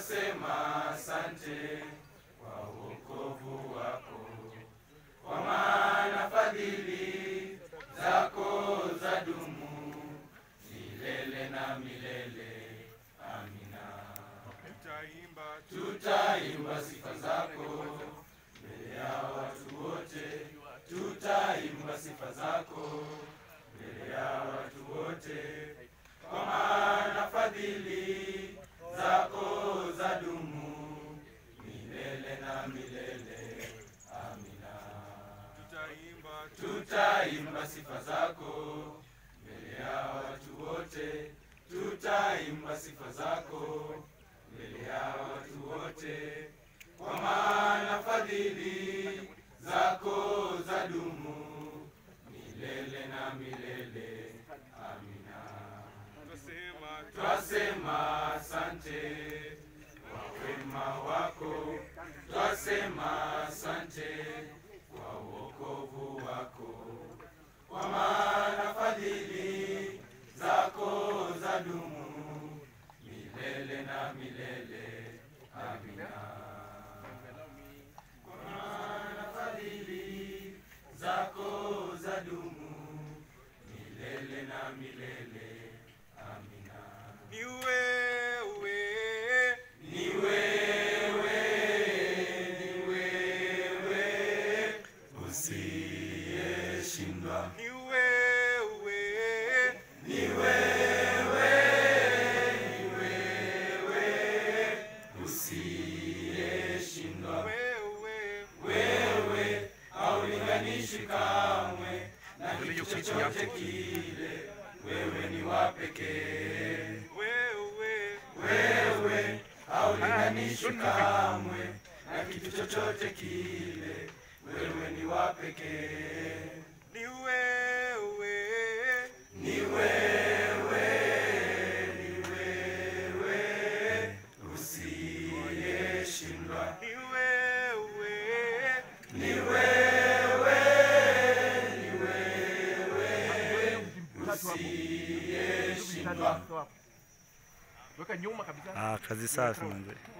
twasema asante kwa wokovu wako, kwa maana fadhili zako za dumu milele na milele. Amina. Tutaimba Tutaimba sifa zako mbele ya watu wote, tutaimba sifa zako mbele ya watu wote, kwa maana fadhili zako za dumu milele na milele. Amina. tutaimba Tutaimba sifa zako mbele ya watu wote, tutaimba sifa zako mbele ya watu wote, kwa maana fadhili zako za dumu milele na milele. Amina. twasema Twasema asante kwa wema wako, twasema asante kwa wokovu wako, kwa maana fadhili zako za dumu milele na milele. Amina. Kwa maana fadhili zako za dumu milele na milele. Amina. ni wewe Ni wewe, ni wewe, usiyeshindwa. ni wewe Ni wewe, ni wewe, usiyeshindwa. wewe Wewe haulinganishi kamwe na kitu chochote kile, wewe ni wa pekee. wewe Wewe haulinganishwi kamwe na kitu chochote kile, wewe ni wa pekee. ni wewe Ni wewe, ni wewe, usiyeshindwa. ni wewe Ni wewe, ni wewe, usiyeshindwa. Weka nyuma kabisa. Ah, kazi safi manze.